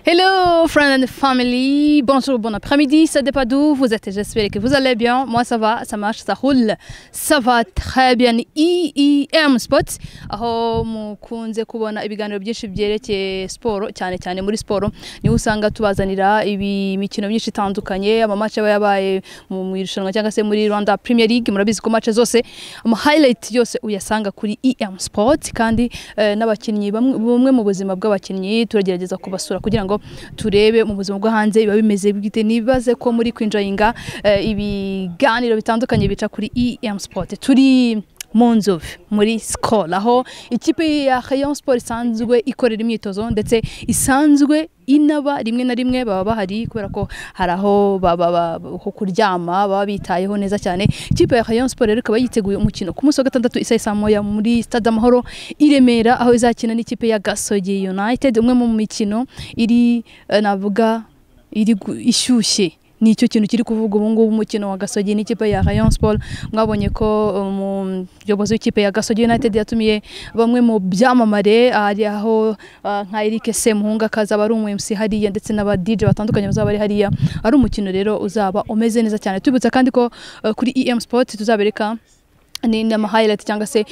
Hello, friends and family. Bonjour, bon après-midi. Ça dépend d'où vous êtes. J'espère que vous allez bien. Moi, ça va, ça marche, ça roule. Ça va très bien. IIM Sport. Aho mukunze kubona ibiganiro byinshi byerekeye siporo, cyane cyane muri siporo. Niho usanga tubazanira ibi mikino myinshi itandukanye, amamatch aba yabaye mu mu irushanwa cyangwa se muri Rwanda Premier League. Murabizi ko match zose, ama highlight yose uyasanga kuri IM Sport kandi eh, n'abakinnyi bamwe bumwe mu buzima bw'abakinnyi turagerageza kubasura kugira ngo turebe mu buzima bwo hanze biba bimeze bwite nibaze ko muri kwinjoyinga eh, ibiganiro bitandukanye bica kuri EM Sport turi mu nzovu muri sikoro aho ikipe ya Rayon Sport isanzwe ikorera imyitozo ndetse isanzwe inaba rimwe na rimwe baba bahari kubera ko hari aho baba- baba- ho kuryama baba bitayeho neza cyane ikipe ya Rayon Sport rero ikaba yiteguye umukino ku munsi wa gatandatu isa saa moya muri stade Amahoro i Remera aho izakina n'ikipe ya Gasogi United umwe mu mikino iri eh, navuga iri gu- ishyushye nicyo kintu kiri kuvuga ubu ngubu umukino wa Gasogi n'ikipe ya Rayon Sport mwabonye ko umuyobozi w'ikipe ya Gasogi United yatumiye bamwe mu byamamare ari aho ah, nka Eric Semuhunga akazaba ari umu MC hariya ndetse n'aba DJ batandukanye bazaba bari hariya ari umukino rero uzaba umeze neza cyane tubibutsa kandi ko eh, kuri EM Sport tuzabereka ni ni ama highlight cyangwa se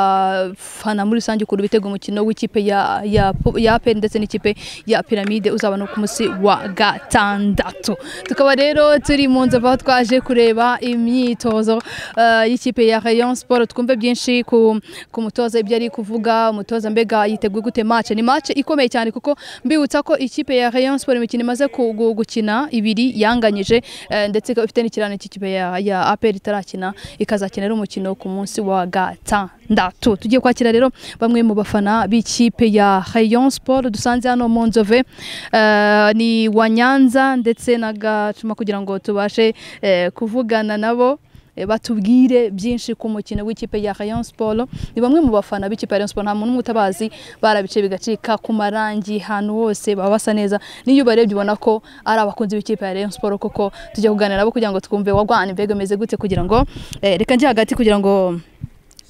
abafana muri rusange ukuntu bitega umukino w'ikipe ya ya ya APR ndetse n'ikipe ya Pyramide uzaba no ku munsi wa gatandatu tukaba rero turi mu nzu aho twaje kureba imyitozo eh, y'ikipe ya Rayon Sport twumve byinshi ku ku mutoza ibyo ari kuvuga umutoza mbega yiteguye gute match ni match ikomeye cyane kuko mbibutsa ko ikipe ya Rayon Sport imikino imaze ku- gu- gukina ibiri yanganyije eh, ndetse ikaba ifite n'ikirane cy'ikipe ya ya APR itarakina ikazakina rero umukino ku munsi wa gatandatu tugiye kwakira rero bamwe mu bafana b'ikipe ya Rayon Sport dusanze hano mu Nzove eh, ni wa Nyanza ndetse na Gacuma kugira ngo tubashe eh, kuvugana nabo eh, batubwire byinshi ku mukino w'ikipe ya Rayon Sport ni bamwe mu bafana b'ikipe ya Rayon Sport nta muntu n'umwe utabazi barabice bigacika ku marangi ahantu hose baba basa neza n'iyo ubarebye ubona ko ari abakunzi b'ikipe ya Rayon Sport koko tujya kuganira nabo kugira ngo twumve wagwana imvego imeze gute kugira ngo eh, reka njye hagati kugira ngo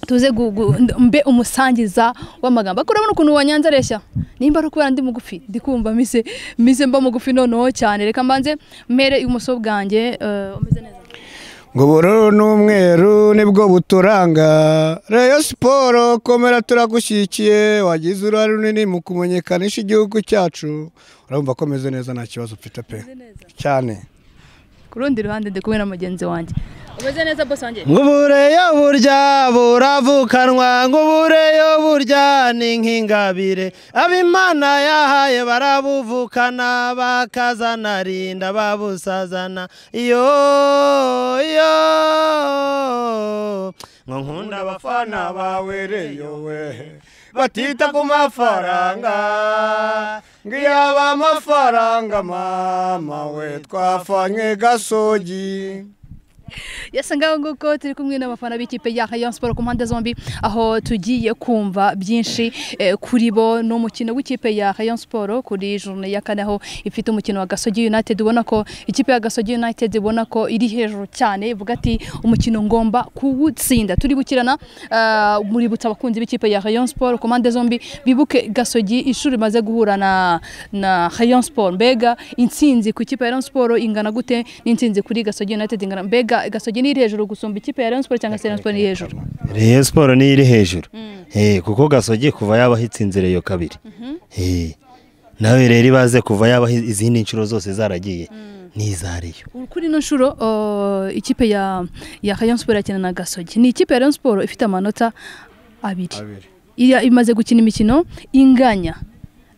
tuze gu- gu- mbe umusangiza w'amagambo ariko urabona ukuntu wanyanza areshya nimba ari ukubera ndi mugufi ndi kumva mise mise mba mugufi noneho cyane reka mbanze mpere ibumoso bwanjye eh, umeze neza ngo ubururu n'umweru nibwo buturanga reyo siporo komera turagushyigikiye wagize uruhare runini mu kumenyekanisha igihugu cyacu urumva ko meze neza nta kibazo mfite pe cyane ku rundi ruhande ndi kumwe na mugenzi wanjye umeze neza bose wanjye Ngubureyo burya buravukanwa ngubureyo burya ni nk'ingabire abimana yahaye barabuvukana bakazana rinda babusazana iyo iyo ngo nkunda abafana bawe reyo we batita ku mafaranga ngo iyo aba amafaranga mama we twafanye gasogi yasa ngaho nguko turi kumwe n'abafana b'ikipe ya Rayon Sport ku mpande zombi aho tugiye kumva byinshi eh, kuri bo n'umukino w'ikipe ya Rayon Sport kuri journée ya kane aho ifite umukino wa Gasogi United ubona ko ikipe ya Gasogi United ibona ko iri hejuru cyane ivuga ati umukino ngomba kuwutsinda turi gukirana eh, muributsa abakunzi b'ikipe ya Rayon Sport ku mpande zombi bibuke Gasogi inshuro imaze guhura na na Rayon Sport mbega intsinzi ku ikipe ya Rayon Sport ingana gute n'intsinzi kuri Gasogi United ingana mbega Gasogi ni iri hejuru gusumba ikipe ya Rayon Sport cyangwa se Rayon Sport ni iri hejuru reyo siporo niyo iri hejuru Eh, kuko gasogi kuva yabaho itsinze reyo kabiri Eh, nawe rero ibaze kuva yabaho izindi nshuro zose zaragiye ni iza reyo kuri ino nshuro eh, ikipe ya ya Rayon Sport irakina na Gasogi ni ikipe ya Rayon Sport ifite amanota abiri Iya- imaze gukina imikino inganya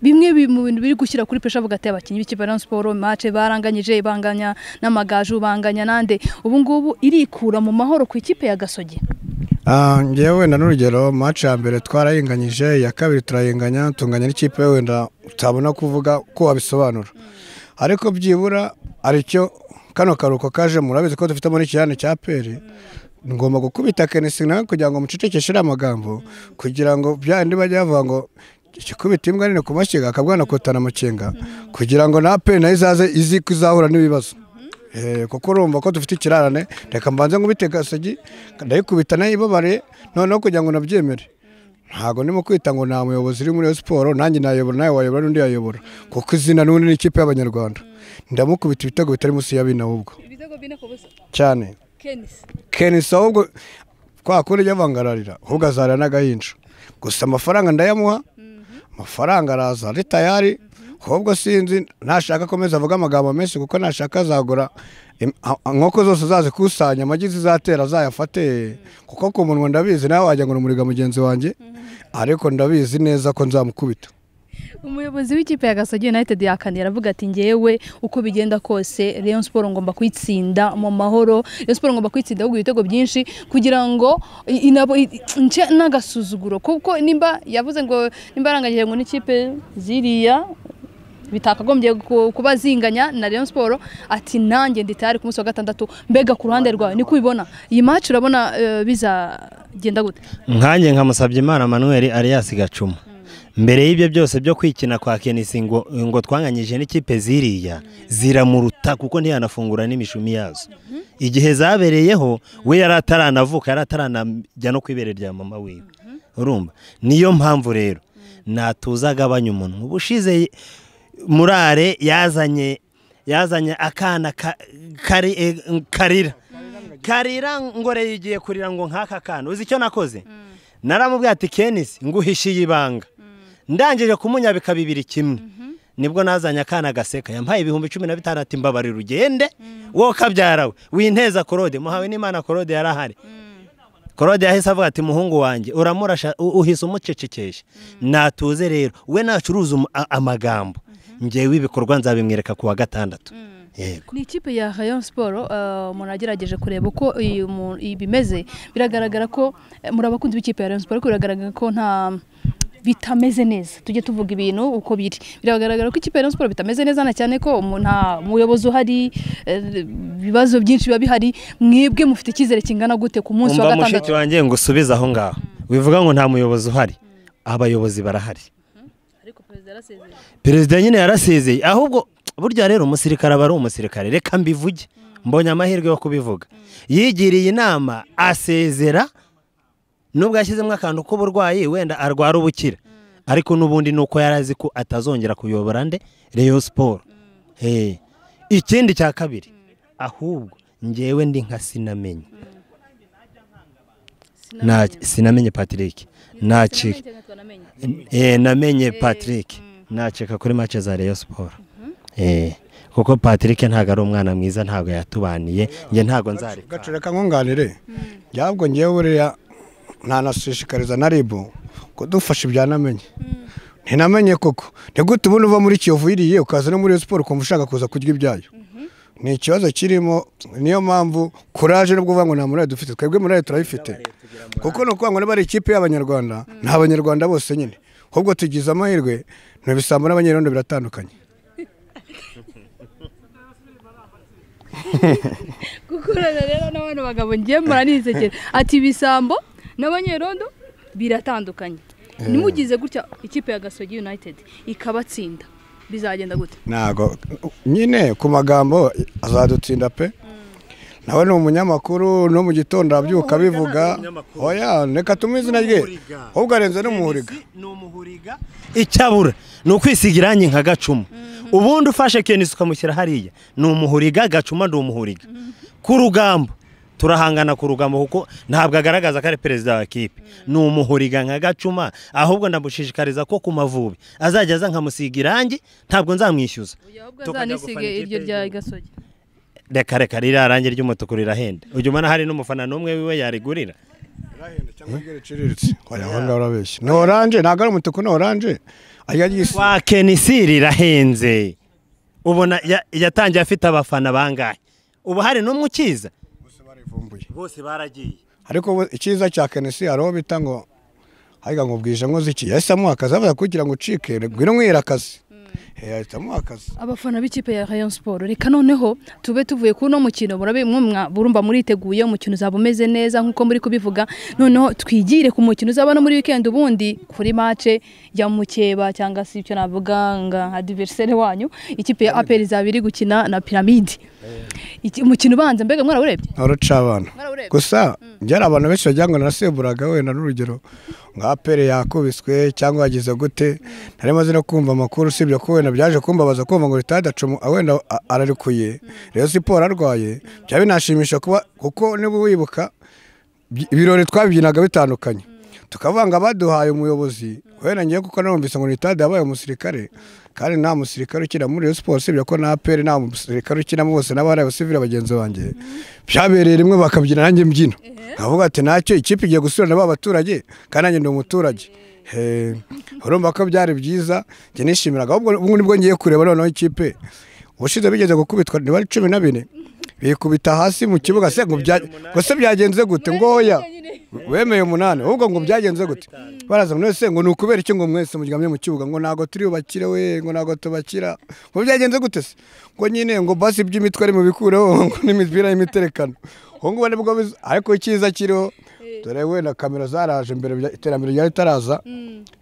bimwe bi- mu bintu biri gushyira kuri pesha hagati y'abakinnyi b'ikipe ya Rayon Sport match baranganyije banganya n'amagaju banganya nande ubu ngubu irikura mu mahoro ku ikipe ya Gasogi Ah, ngewe na n'urugero match ya mbere twarayinganyije iya kabiri turayinganya tunganya n'ikipe wenda utabona kuvuga ko wabisobanura ariko byibura hari icyo kano karuhuko kaje murabizi ko dufitemo n'ikirane cya peri ngomba gukubita kenisi nawe kugira ngo mucecekeshe ariya magambo kugira ngo byandi bajya bavuga ngo ikikubita imbwa nini ku mashyiga akabwanakotana amakenga kugira ngo na peri nayo izaze izi kuzahura n'ibibazo Eh, kuko urumva ko dufite ikirarane reka mbanze nkubite gasogi ndayikubita nayibabare noneho kugira ngo nabyemere ntabwo ndimo kwita ngo nta muyobozi uri muri iyo siporo nanjye nayobora nawe wayobora n'undi yayobora kuko izina n'ubundi ni ikipe y'abanyarwanda ndamukubita ibitego bitari munsi ya bine ahubwo ibitego bine ku busa cyane kenisi kenisi ahubwo kwa kundi ujya avangararira ahubwo azarira n'agahinja gusa amafaranga ndayamuha amafaranga araza ari tayari ahubwo sinzi nashaka akomeza avuga amagambo menshi kuko nashaka azagura im- a- a- inkoko zose azazikusanya amagi zizatera azayafate kuko ku munwa ndabizi nawe wagira ngo numuriga mugenzi wanjye ariko ndabizi neza ko nzamukubita umuyobozi w'ikipe ya gasogi united yakane aravuga ati ngewe uko bigenda kose rayon siporo ngomba kuyitsinda mu mahoro rayon siporo ngomba kuyitsinda ahubwo ibitego byinshi kugira ngo i- inabo i- nce n'agasuzuguro kuko nimba yavuze ngo nimba yaranganyije ngo n'ikipe ziriya bitakagombye ku- kuba zinganya na Rayon Sport ati nanjye ndi tayari ku munsi wa gatandatu mbega ku ruhande rwawe niko ubibona iyi match urabona eh, bizagenda gute nkanjye nkamusabye imana manuel arias gacuma mbere y'ibyo byose byo kwikina kwa kenisi ngo ngo twanganyije n'ikipe ziriya ziramuruta kuko ntiyanafungura n'imishumi yazo igihe zabereyeho we yari ataranavuka yari ataranajya no ku ibere rya mama wiwe urumva niyo mpamvu rero natuza agabanya umuntu ubushize murare yazanye yazanye akana ka- kari, eh, karira karira ngore yigiye kurira ngo nk'aka kana uzi icyo nakoze naramubwiye ati kenisi nguhishiye ibanga ndangije kumunyabika bibiri kimwe nibwo nazanye akana gaseka yampaye ibihumbi cumi na bitanu ati mbabarira ugende wowe kabyarawe winteza korode muhawe n'imana korode yari ahari korode yahise avuga ati muhungu wanjye uramurasha u- uhise umucecekesha natuze rero we nacuruza umu- a- amagambo ngewe ibikorwa nzabimwereka ku wa gatandatu yego ni ikipe ya rayon siporo umuntu agerageje kureba uko iyi mu- iyi bimeze biragaragara ko eh, muri abakunzi b'ikipe ya rayon siporo ariko biragaragara ko nta bitameze neza tujye tuvuga ibintu uko biri biragaragara ko ikipe ya rayon siporo bitameze neza na cyane ko umu- nta muyobozi uhari eh, ibibazo byinshi biba bihari mwebwe mufite icyizere kingana gute ku munsi wa umva mushiki gatandatu wanjye ngo usubize aho ngaho bivuga ngo nta muyobozi uhari abayobozi barahari ariko perezida yarasezeye perezida nyine yarasezeye ahubwo burya rero umusirikare aba ari umusirikare reka mbivuge mbonye amahirwe yo kubivuga yigiriye inama asezera nubwo yashyizemo akantu k'uburwayi wenda arwara ubukira ariko n'ubundi ni uko yari azi ko atazongera kuyobora nde reyo siporo Eh, ikindi cya kabiri ahubwo ngewe ndi nka sinamenye Na- sinamenye patrick nacika Eh, namenye patrick nacika kuri match za reyo siporo Eh, kuko patrick ntabwo ari umwana mwiza ntabwo yatubaniye njye ntabwo nzareka gacoreka nkunganire ntabwo ngewe buriya ntanashishikariza na ribu kudufasha ibyanamenye ntinamenye koko ntigute ubundi uva muri kiyovu yiriye ukaza no muri Rayon siporo ukumva ushaka kuza kurya ibyayo ni ikibazo kirimo niyo mpamvu kuraje nubwo uvuga ngo nta murare dufite twebwe murare turayifite kuko ni ukuvuga ngo niba ari ikipe y'abanyarwanda ni abanyarwanda bose nyine ahubwo tugize amahirwe ni ibisambo n'abanyerondo biratandukanye gukorana rero n'abana bagabo ngiye muranisekera ati ibisambo n'abanyerondo biratandukanye nimugize gutya ikipe ya gasogi united ikabatsinda bizagenda gute ntago nyine ku magambo azadutsinda pe nawe ni umunyamakuru no mu gitondo arabyuka abivuga oya reka tumuhe izina rye ahubwo arenze n'umuhuriga icyabura ni ukwisiga irangi nka gacuma ubundi ufashe kenisi ukamushyira hariya ni umuhuriga gacuma ndi umuhuriga ku rugamba turahangana ku rugamba kuko ntabwo agaragaza ko ari perezida wa kipe ni umuhuriga nka gacuma ahubwo ndamushishikariza ko ku mavubi azajya aza nkamusiga irangi ntabwo nzamwishyuza Tukajya azanisiga gufana iryo ikipe rya y'igihugu. gasogi reka reka ririya rangi ry'umutuku rirahenda ujya ubona hari n'umufana n'umwe wiwe yarigurira oya aho ngaho urabeshya ni oranje ntabwo ari umutuku ni oranje ajya ryisi wa kenisi rirahenze ubona ya- yatangiye afite abafana bangahe ubu hari n'umwe ukiza bose baragiye ariko ubu icyiza cya kenesi hari uwo bita ngo ariko ngo bwije ngo ziki yahise amuha akazi avuga kugira ngo ucike ngwino nkwira akazi Eh, ahita amuha akazi abafana b'ikipe ya rayon siporo reka noneho tube tuvuye kuri uno mukino murabi mwumwa burumva muriteguye umukino uzaba umeze neza nk'uko muri kubivuga noneho twigire ku mukino uzaba no muri wikendi ubundi kuri mace ya mukeba cyangwa se icyo navuga nka adiveriseri wanyu ikipe ya aperi izaba iri gukina na piramide Iki- umukino ubanza mbega mwarawurebye uruca abana mwarawurebye gusa byari abantu benshi wagira ngo narasemburaga wenda n'urugero nka pere yakubiswe cyangwa yagize gute nari maze no kumva amakuru usibye ko wenda byaje kumbabaza kumva ngo ritaya dacumu ah, wenda a- ararekuye rero siporo arwaye byaba binashimisha kuba kuko niba wibuka bi- ibirori twabyinaga bitandukanye tukavuga ngo abaduhaye umuyobozi wenda ngewe kuko narumvise ngo ritaya yabaye umusirikare kandi nta musirikare ukina muri Rayon siporo usibye ko na pere nta musirikare ukinamo bose n'abari abasivire bagenzi banjye byabereye rimwe bakabyina nanjye mbyino nkavuga ati ntacyo ikipe igiye gusubira na ba baturage kandi nanjye ndi umuturage Eh, urumva ko byari byiza njye nishimiraga ahubwo ubu nibwo ngiye kureba noneho ikipe ubushize bigeze gukubitwa niba ari cumi na bine bikubita hasi mu kibuga se ngo bya- ngo se byagenze gute ngoya wemeye umunani ahubwo ngo byagenze gute baraza ngo none se ngo ni ukubera iki ngo mwese muryamye mu kibuga ngo ntabwo turi bubakire we ngo ntabwo tubakira ngo byagenze gute se ngo nyine ngo basi iby'imitwe ari mu bikureho ngo n'imipira y'imiterekano ubu ngubu nibwo biza ariko icyiza kiriho dore wenda kamera zaraje imbere bya- iterambere ryari ritaraza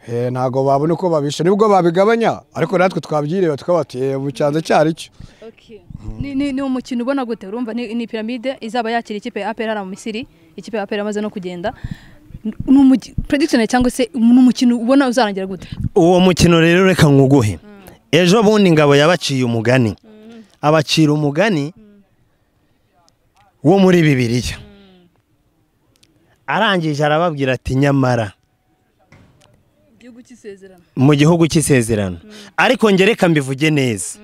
Eh, ntabwo babona uko babisha nibwo babigabanya ariko natwe twabyireba tukaba tuti mu cyanza cyari cyo Okay. Ni, ni, ni umukino ubona gute urumva ni, ni piramide izaba yakira ikipe ya APR hariya mu Misiri ikipe ya APR amaze no kugenda N- ni umuki- prediction cyangwa se ni umukino ubona uzarangira gute uwo mukino rero reka nkuguhe ejo bundi ingabo yabaciye umugani abacira umugani wo muri bibiliya arangije arababwira ati nyamara igihugu cy'isezerano mu gihugu cy'isezerano ariko njye reka mbivuge neza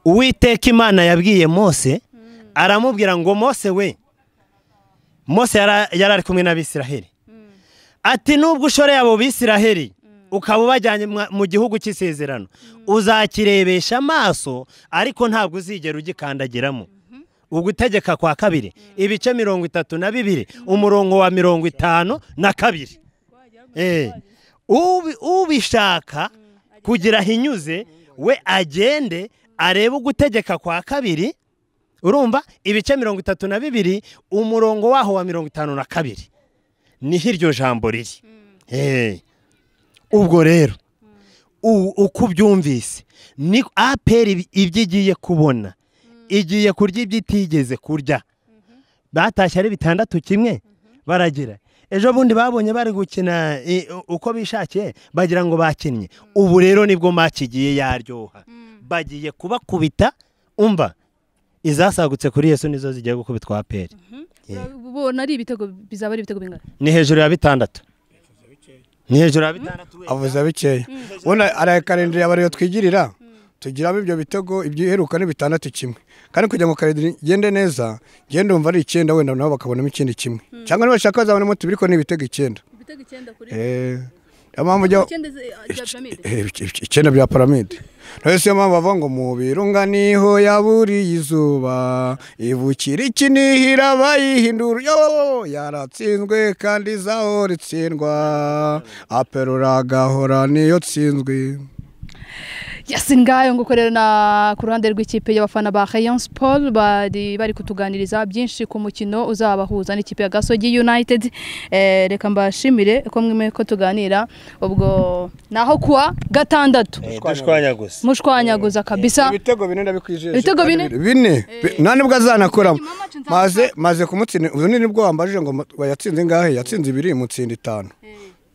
uwiteka imana yabwiye mose aramubwira ngo mose we mose yara- yari ari kumwe n'abisiraheli ati nubwo ushoreye abo bisiraheli ukaba ubajyanye mwa- mu gihugu cy'isezerano uzakirebesha amaso ariko ntabwo uzigera ugikandagiramo ugutegeka kwa kabiri ibice mirongo itatu na bibiri umurongo wa mirongo itanu na kabiri Eh, ubi- ubishaka kugira hinyuze we agende arebe ugutegeka kwa kabiri urumva ibice mirongo itatu na bibiri umurongo waho wa mirongo itanu na kabiri niho iryo jambo riri Eh, ubwo rero u- uko ubyumvise ni aperi ibi- ibyo igiye kubona igiye kurya ibyo itigeze kurya batashye ari bitandatu kimwe baragira ejo bundi babonye bari gukina i- u- uko bishakiye bagira ngo bakinnye ubu rero nibwo match igiye yaryoha bagiye kubakubita umva izasagutse kuri yesu nizo zigiye gukubitwa aperi ubona ari ibitego bizaba ari ibitego bingana ni hejuru ya bitandatu ni hejuru ya bitandatu avuze bikeya ubona arakarindiriye abariyo twigirira tugiramo ibyo bitego ibyiheruka ni bitandatu kimwe kandi kugira ngo karindiri igende neza ngende umva ari icyenda wenda nabo bakabonamo ikindi kimwe cyangwa nibashaka bazabonamo tubiri ko ni ibitego icyenda ibitego icyenda kuri Eh, niyo mpamvu ujya icyenda bya piramide Eh, ic- ic- icyenda bya piramide rero siyo mpamvu bavuga ngo mu birunga niho yaburiye izuba ibukira ikinihira bayihindura yo yaratsinzwe kandi zaho ritsindwa aperura agahora niyo tsinzwe Yasin ngayo ngo ukorera na ku ruhande rw'ikipe y'abafana ba Rayon Sport bari bari kutuganiriza byinshi ku mukino uzabahuza n'ikipe ya Gasogi United eh, reka mbashimire ko mwemeye ko tuganira ubwo naho kuwa gatandatu dushwanya gusa mushwanyaguza kabisa ibitego bine ndabikwijeje Ibitego kandi bine? bine Bi- nta nubwo azanakoramo Nyuma y'amacu nzamufata. maze maze kumutsinda ubu ni nibwo wambajije ngo mu- yatsinze ingahe yatsinze ibiri mutsinda itanu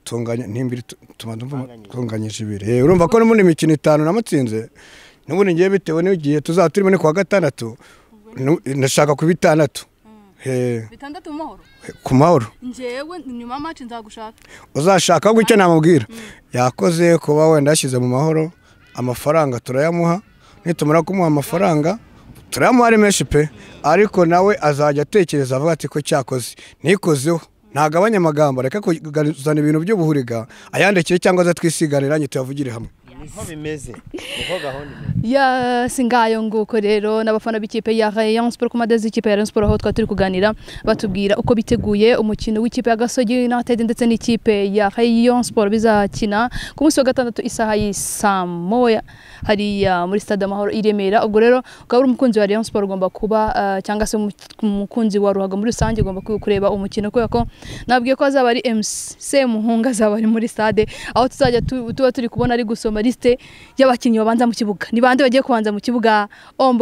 tunganya ntimbiri tuma ndumva tunganyije ibiri Eh, urumva ko n'ubundi imikino itanu namutsinze n'ubundi ngiye bitewe n'igihe tuzaba turimo ni kuwa gatandatu nu- ndashaka ku bitandatu Eh, bitandatu mu mahoro ku mahoro njyewe nyuma y'amacu nzagushaka uzashaka ahubwo icyo namubwira yakoze kuba wenda yashyize mu mahoro amafaranga turayamuha nitumara kumuha amafaranga turayamuha ari menshi pe ariko nawe azajya atekereza avuga ati ko cyakoze nikozeho ntagabanye amagambo reka kuzana ibintu by'ubuhuriga ayandikire cyangwa aze twisiganiranye tuyavugire hamwe niho bimeze niho gahunda imeze ya si ngayo nguko rero n'abafana b'ikipe ya Rayon Sport ku madezi y'ikipe ya Rayon Sport aho twari turi kuganira batubwira uko biteguye umukino w'ikipe ya Gasogi United ndetse n'ikipe ya Rayon Sport bizakina ku munsi wa gatandatu isaha y'isaa moya hariya muri stade Amahoro i Remera ubwo rero ukaba uri umukunzi wa Rayon Sport ugomba kuba eh, cyangwa se umu- umukunzi wa ruhago muri rusange ugomba ku- kureba umukino kubera ko nabwiye ko azaba ari MC Muhunga azaba ari muri stade aho tuzajya tu- tuba turi kubona ari gusoma ari lisite y'abakinnyi babanza mu kibuga ni bande bagiye kubanza mu kibuga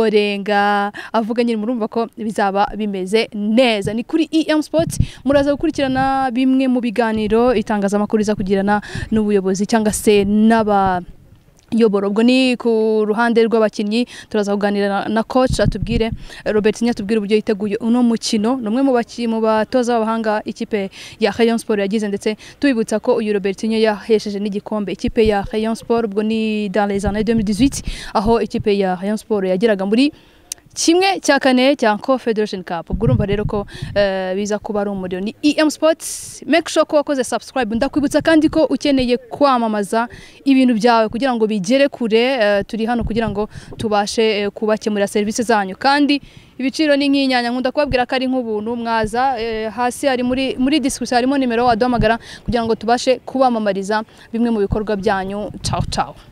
omborenga avuga nyine murumva ko bizaba bimeze neza ni kuri em sports muraza gukurikirana bimwe mu biganiro itangazamakuru riza kugirana n'ubuyobozi cyangwa se n'aba yobora ubwo ni ku ruhande rw'abakinnyi turaza kuganira na- na coach atubwire Robert Nya atubwire uburyo yiteguye uno mukino ni umwe mu baki- mu batoza b'abahanga ikipe ya Rayon Sport yagize ndetse tubibutsa ko uyu Robert Nya yahesheje n'igikombe ikipe ya Rayon Sport ubwo ni dans les années 2018 aho ikipe ya Rayon Sport yageraga muri kimwe cya kane cya Confederation Cup ubwo urumva rero ko eh, biza kuba ari umuriro ni EM Sports make sure ko wakoze subscribe ndakwibutsa kandi ko ukeneye kwamamaza ibintu byawe kugira ngo bigere kure eh, turi hano kugira ngo tubashe eh, kubakemurira serivisi zanyu kandi ibiciro ni nk'inyanya nkunda kubabwira ko ari nk'ubuntu mwaza eh, hasi hari muri muri discussion harimo nimero waduhamagara kugira ngo tubashe kubamamariza bimwe mu bikorwa byanyu ciao ciao